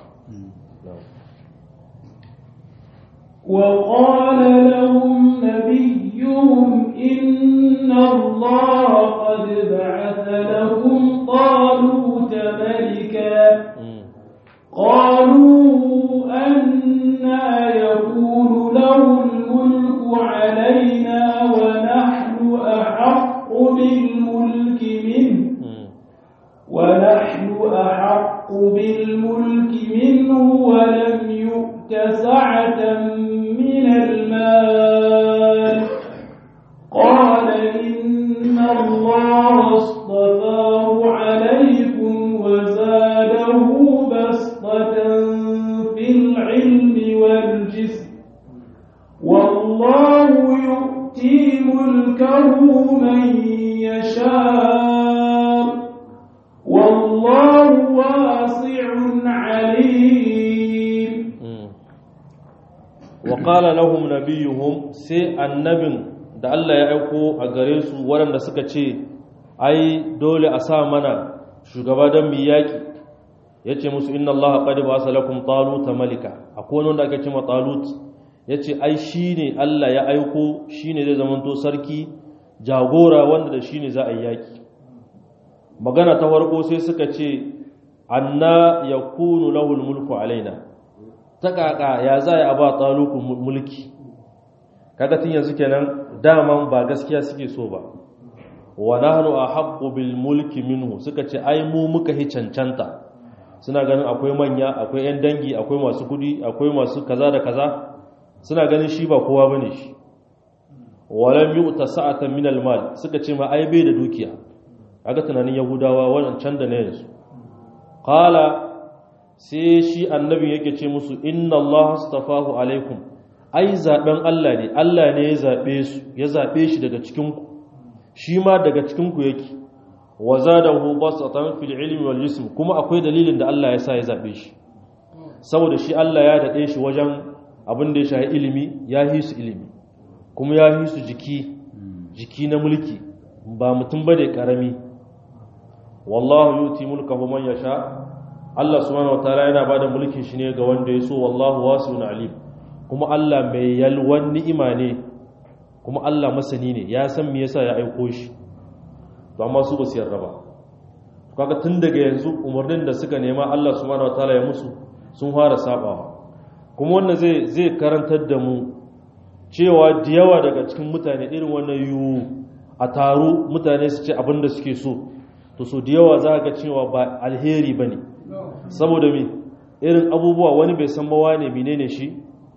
وقال لهم نبيهم إن الله قد بعث لهم طالوت ملكا قالوا أنا يكون له الملك علينا ونحن أحق بالملك منه ونحن أحق بالملك منه ولم يؤت سعة من المال قال إن الله اصطفاه عليكم وزاده بسطة في العلم والجسم والله يؤتي ملكه من يشاء والله واسع عليم waƙala lahum nabiyuhum sai annabin da Allah ya aiko a gare su waɗanda suka ce ai dole a sa mana shugaba don mu yaƙi ya ce musu inna Allah qad ba'asa lakum taluta malika akwai wanda aka ce ma talut ya ce ai shine Allah ya aiko shine zai zamanto sarki jagora wanda da shine za a yi yaƙi magana ta farko sai suka ce anna yakunu lahul mulku alaina ta kaka ya za a ba tsalukun mulki kaga tun yanzu kenan daman ba gaskiya suke so ba wa nahnu ahaqqu bil mulki minhu suka ce ai mu muka hi cancanta suna ganin akwai manya akwai yan dangi akwai masu kudi akwai masu kaza da kaza suna ganin shi ba kowa bane shi walam yu'ta sa'atan min al-mal suka ce ma ai bai da dukiya kaga tunanin yahudawa wannan can da ne yanzu qala sai shi annabi yake ce musu inna allaha astafahu alaikum ai zaben Allah ne Allah ne ya zabe su ya zabe shi daga cikin ku shi ma daga cikin ku yake wa zadahu basatan fil ilmi wal jism kuma akwai dalilin da Allah ya sa ya zabe shi saboda shi Allah ya dade shi wajen abin da ya shahi ilimi ya yi su ilimi kuma ya yi su jiki jiki na mulki ba mutum bane karami wallahu yuti mulkahu man yasha Allah subhanahu wataala yana bada mulkin shi ne ga wanda ya so wallahu wasi'un alim kuma Allah mai yalwan ni'ima ne kuma Allah masani ne ya san me yasa ya aiko shi to amma su ba su yarda ba kaga tun daga yanzu umarnin da suka nema Allah subhanahu wataala ya musu sun fara sabawa kuma wannan zai zai karantar da mu cewa da yawa daga cikin mutane irin wannan yu a taro mutane su ce abin da suke so to so da yawa za ga cewa ba alheri bane saboda me irin abubuwa wani bai san ba wane menene shi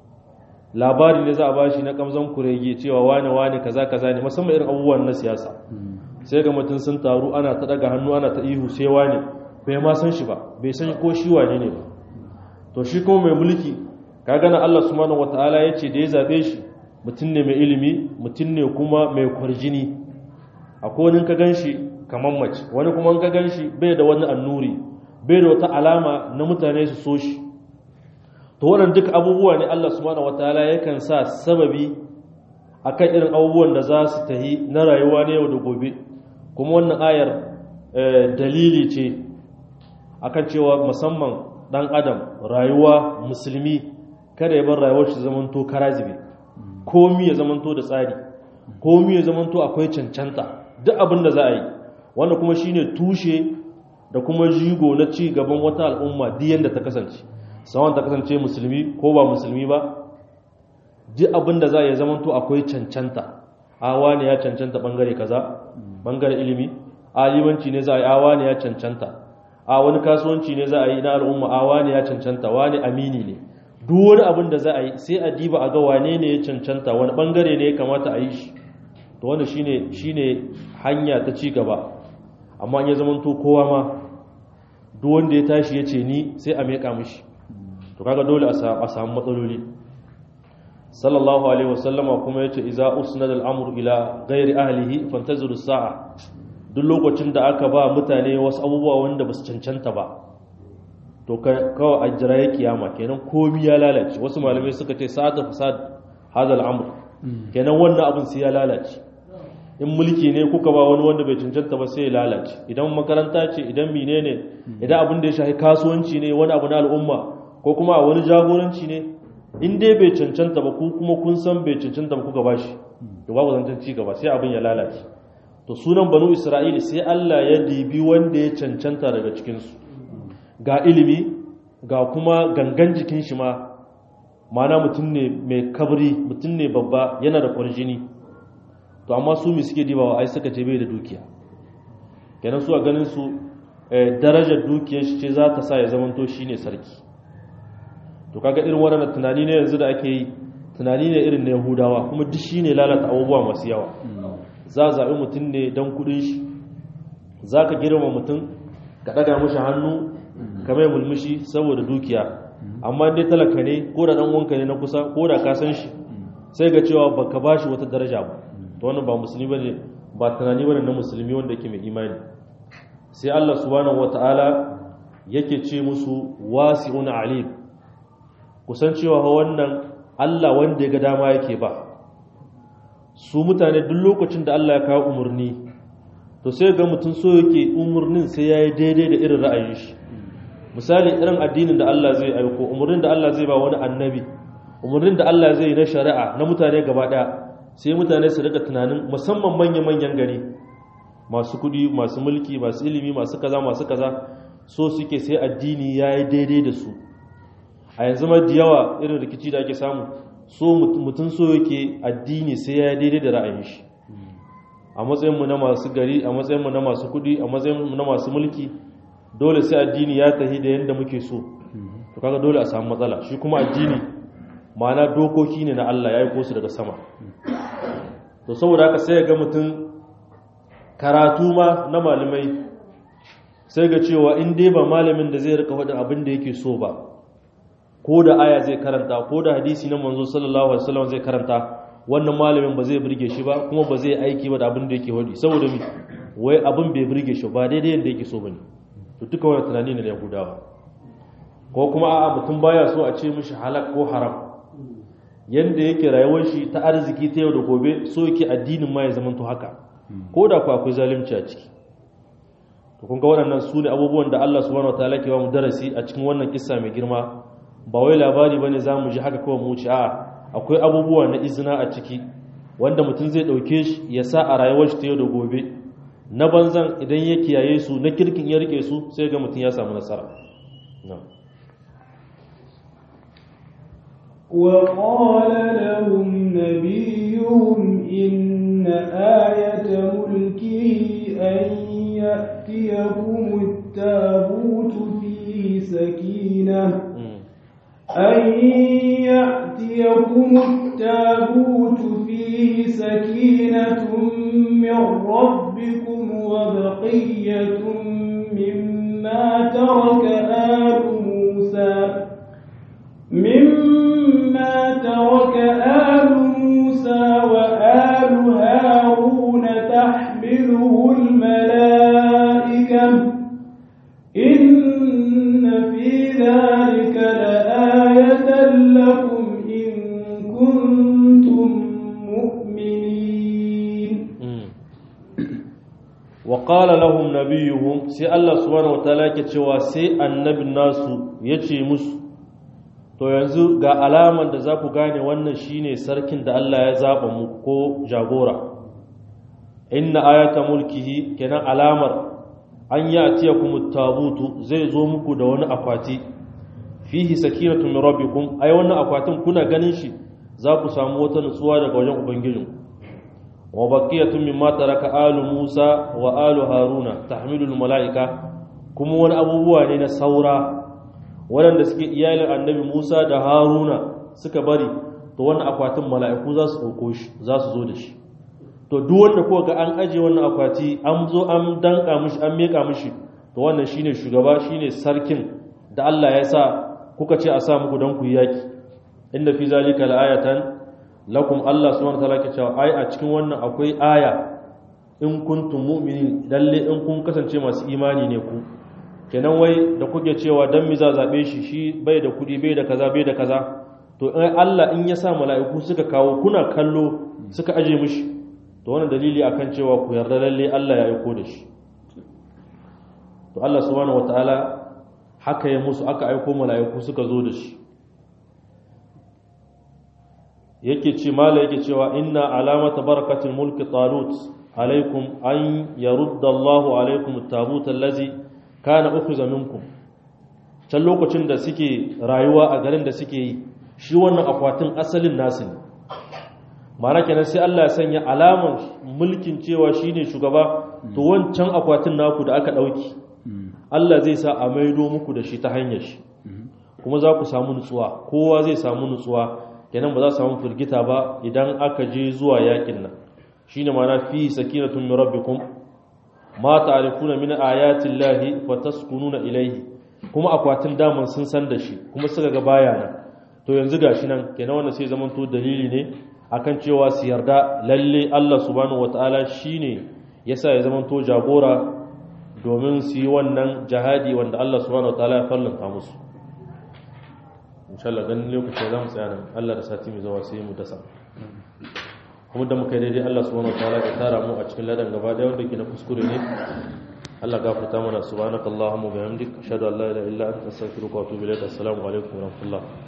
labari ne za a bashi na kamzan kurege cewa wane wane kaza kaza ne musamman irin abubuwan na siyasa sai ga mutum sun taru ana ta daga hannu ana ta ihu sai wane bai ma san shi ba bai san ko shi wane ne ba to shi kuma mai mulki ka gana Allah subhanahu wataala ya ce da ya zabe shi mutum ne mai ilimi mutum ne kuma mai kwarjini akwai wani ka gan shi kamar mace wani kuma ka gan shi bai da wani annuri bai da wata alama na mutane su so shi to wannan duk abubuwa ne Allah subhanahu wataala yakan sa sababi akan irin abubuwan da za su tahi na rayuwa na yau da gobe kuma wannan ayar dalili ce akan cewa musamman dan adam rayuwa musulmi kada ya bar rayuwar shi zamanto karazibe komi ya zamanto da tsari komi ya zamanto akwai cancanta duk abin da za a yi wanda kuma shine tushe da kuma jigo na ci gaban wata al'umma duk yanda ta kasance sawan ta kasance musulmi ko ba musulmi ba duk abin da za a yi zamanto akwai cancanta awa ne ya cancanta bangare kaza bangare ilimi alimanci ne za a yi awa ne ya cancanta a wani kasuwanci ne za a yi na al'umma awa ne ya cancanta wani amini ne duk wani abin da za a yi sai a diba a ga wane ne ya cancanta wani bangare ne ya kamata a yi shi to wanda shine shine hanya ta ci gaba amma ya zamanto kowa ma duk wanda ya tashi ya ce ni sai a meka mishi to kaga dole a samu matsaloli sallallahu alaihi wasallama kuma yace idza usnada al-amru ila ghairi ahlihi fantaziru sa'a duk lokacin da aka ba mutane wasu abubuwa wanda basu cancanta ba to kawai a jira ya kiyama kenan komi ya lalace wasu malamai suka ce sa'atu fasad hadha al-amr kenan wannan abin sai ya lalace in mulki ne kuka ba wani wanda bai cancanta ba sai ya lalace idan makaranta ce idan menene idan abin da ya shafi kasuwanci ne wani abu na al'umma ko kuma a wani jagoranci ne in dai bai cancanta ba ku kuma kun san bai cancanta ba kuka bashi to babu zancen ci gaba sai abin ya lalace to sunan banu isra'ila sai Allah ya dibi wanda ya cancanta daga cikin su ga ilimi ga kuma gangan jikin shi ma mana mutum ne mai kabri mutum ne babba yana da kwarjini to amma su mi suke dibawa ai suka ce bai da dukiya kenan su a ganin su darajar dukiyar shi ce za ta sa ya zamanto shine sarki to kaga irin wannan tunani ne yanzu da ake yi tunani ne irin na yahudawa kuma duk shi ne lalata abubuwa masu yawa za a zaɓi mutum ne don kudin shi za ka girma mutum ka ɗaga mashi hannu ka mai mulmushi saboda dukiya amma dai talaka ne ko da ɗan wanka ne na kusa ko da ka san shi sai ga cewa ba ka ba shi wata daraja ba to wannan ba musulmi ba ne ba tunani ba ne na musulmi wanda yake mai imani sai allah subhanahu wata'ala yake ce musu wasi'un alim kusan cewa wannan Allah wanda ya ga dama yake ba su mutane duk lokacin da Allah ya kawo umarni to sai ga mutum so yake umarnin sai ya yi daidai da irin ra'ayin shi misali irin addinin da Allah zai aiko umarnin da Allah zai ba wani annabi umarnin da Allah zai yi na shari'a na mutane gaba daya sai mutane su rika tunanin musamman manya-manyan gari masu kudi masu mulki masu ilimi masu kaza masu kaza so suke sai addini ya yi daidai da su a yanzu ma da yawa irin rikici da ake samu so mutum so yake addini sai ya daidai da ra'ayin shi a matsayinmu na masu gari a matsayinmu na masu kudi a matsayinmu na masu mulki dole sai addini ya tahi da yadda muke so to kaga dole a samu matsala shi kuma addini ma'ana dokoki ne na Allah ya yi su daga sama to saboda haka sai ga mutum karatu ma na malamai sai ga cewa in dai ba malamin da zai rika faɗin abin da yake so ba ko da aya zai karanta ko da hadisi na manzo sallallahu alaihi wasallam zai karanta wannan malamin ba zai burge shi ba kuma ba zai aiki ba da abin da yake wadi saboda mi wai abin bai burge shi ba daidai yadda yake so bane to duka wannan tunani ne da Yahudawa ko kuma a'a mutum baya so a ce mishi halak ko haram yanda yake rayuwar shi ta arziki ta yau da gobe so yake addinin ma ya zama to haka ko da ku akwai zalunci a ciki to kun ga waɗannan su ne abubuwan da Allah subhanahu wataala ke ba mu darasi a cikin wannan kissa mai girma ba wai labari bane zamu ji haka kawai mu wuce a'a akwai abubuwa na izina a ciki wanda mutum zai ɗauke shi ya sa a rayuwar shi ta yau da gobe na banzan idan ya kiyaye su na kirkin ya rike su sai ga mutum ya samu nasara وقال لهم نبيهم إن آية ملكه أن يأتيكم التابوت فيه سكينة أن يأتيكم التابوت فيه سكينة من ربكم وبقية مما ترك آل موسى مما ترك آل موسى وآل هارون تحمله الملائكة إن في ذلك لآية لكم إن كنتم مؤمنين وقال لهم نبيهم سي الله سبحانه وتعالى كتشوا سي النبي الناس يتي musu to yanzu ga alaman da za ku gane wannan shine sarkin da Allah ya zaba mu ko jagora inna ayata mulkihi kenan alamar an ya'tiyakum at-tabutu zai zo muku da wani akwati fihi sakinatu min rabbikum ai wannan akwatin kuna ganin shi za ku samu wata nutsuwa daga wajen ubangijin wa baqiyatun mimma taraka alu Musa wa alu Haruna tahmilul malaika kuma wani abubuwa ne na saura waɗanda suke iyalin annabi Musa da Haruna suka bari to wannan akwatin mala'iku za su ɗauko shi za su zo da shi to duk wanda kuka ga an aje wannan akwati an zo an danka mishi an meka mishi to wannan shine shugaba shine sarkin da Allah ya sa kuka ce a sa muku dan ku yi yaki inda fi zalika la'ayatan lakum Allah subhanahu wa ta'ala ke cewa ai a cikin wannan akwai aya in kuntum mu'minin lalle in kun kasance masu imani ne ku kenan wai da kuke cewa dan mi za zabe shi shi bai da kudi bai da kaza bai da kaza to in Allah in ya sa mala'iku suka kawo kuna kallo suka aje mishi to wannan dalili akan cewa ku yarda lalle Allah ya aiko da shi to Allah subhanahu wataala haka ya musu aka aiko mala'iku suka zo da shi yake ce mala yake cewa inna alamata barakatul mulki talut alaikum an yarudda Allahu alaikum at-tabut allazi kana ukhiza minkum can lokacin da suke rayuwa a garin da suke yi shi wannan akwatin asalin nasu ne ma'ana kenan sai Allah ya sanya alaman mulkin cewa shine shugaba to wancan akwatin naku da aka dauki Allah zai sa a maido muku da shi ta hanyar shi kuma za ku samu nutsuwa kowa zai samu nutsuwa kenan ba za su samu firgita ba idan aka je zuwa yakin nan shine ma'ana fi sakinatun min rabbikum ma ta'rifuna min ayati llahi fataskununa ilayhi kuma akwatin daman sun san da shi kuma suka ga baya nan to yanzu gashi nan kenan wannan sai zaman to dalili ne akan cewa su yarda lalle Allah subhanahu wataala shine yasa ya zaman to jagora domin su yi wannan jihadi wanda Allah subhanahu wataala ya fallanta musu insha Allah ganin lokacin za mu tsaya nan Allah da sati mai zuwa sai mu dasa kuma da muka yi daidai Allah subhanahu wataala ya tara mu a cikin ladan gaba da wanda ke na kuskure ne Allah gafarta mana subhanakallahumma wa bihamdik ashhadu an la ilaha illa anta astaghfiruka wa atubu ilaik assalamu alaikum wa rahmatullah